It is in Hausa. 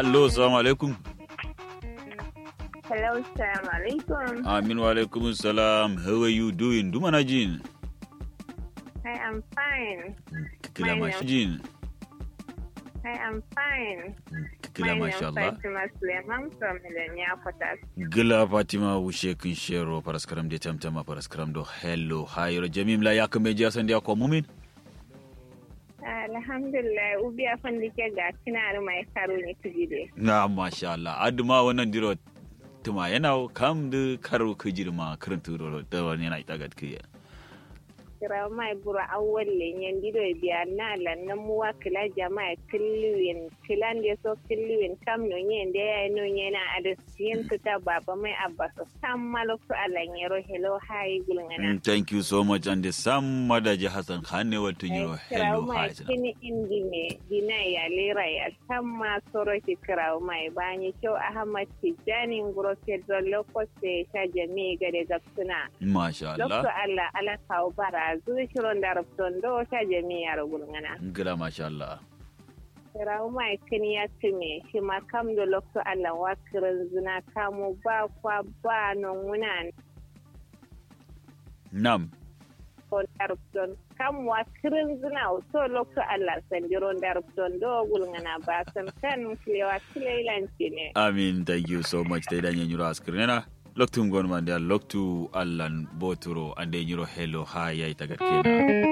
Allo, assalamu alaikum. Hello, salam alaikum. Amin wa alaikum salam. How are you doing? Duma na jin. I am fine. Kila My masha jin. I am fine. Kila My masha name Allah. is Fatima Suleiman from Millennia Quarters. Gila Fatima wushe kin shero paraskaram de tamtama paraskaram do hello hayro jamim la yak me jasan dia ko mumin. Alhamdulillah, ubi a fandike ga kinar mai karo ne tujide. Na masha Allah. Aduma wannan diro tuma yana kam da karo kujirma karanta ro da wani yana itagat kiya. Kira mai bura awwal lenyen dido biya na lannan muwa kila jama'a killiwin kilan da so killiwin kam no nyen da ya no nyena adasiyin tuta baba mai abba so sam malokto alanyero hello hi gulngana. Mm, Thank you so much and the sam madaji Hassan Khan ne wato yiro hello mai hi. kini indi me dina ya lera ya tamma soro ki kirawo mai bani kyau ahmad tijjani nguro fedro lokoste ta jami gade gaksuna Masha lokto Allah. allah ala kawo bara zuwa shiron da rafton do ta jami ya rugulngana Gila masha Allah. kirawo mai kini ya tume shi ma kam da lokto allah wa kirin zina kamu ba kwa ba non wuna Nam. on darupton kam wa kirin zina so lokto allah sandiron darupton do gulngana ba san kan kilewa kilailanci ne Amin, thank you so much. Ta idan yanyuro askirina. Loktu ngon man dia loktu allan boturo ande nyuro hello hi ya itagat kena.